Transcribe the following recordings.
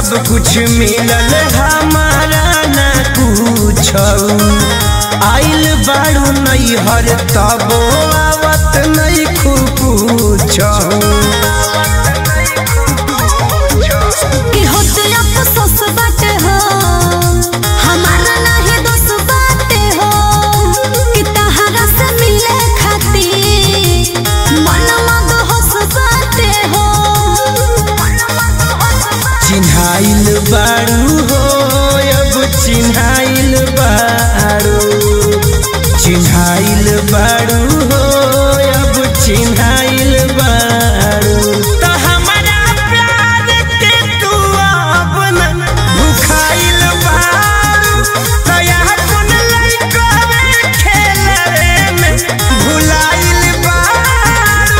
सब कुछ मिलल हमारा ना कुछ आइल बाड़ू नैहर तबो आवत नहीं खूब कि होत अफसोस बाटे हो हमारा नाही दोष बाटे हो कि तहरा से मिले खातिर मन मद होश बाटे हो चिन्हाइल बाड़ू हो अब चिन्हाइल बाड़ू चिन्हाइल बाड़ू हो अब चिन्हाइल बाड़ू तो हमारा प्यार के तू अब न भुखाइल बाड़ू तो यहाँ कुन लइका में खेलवे में भुलाइल बाड़ू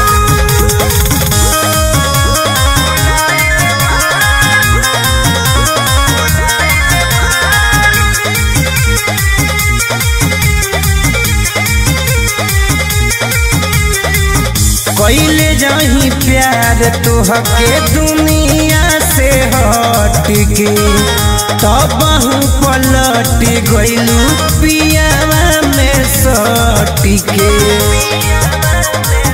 कैले जाही प्यार तोहके दुनिया से हट के तब पलट गइलू पियावा में सट के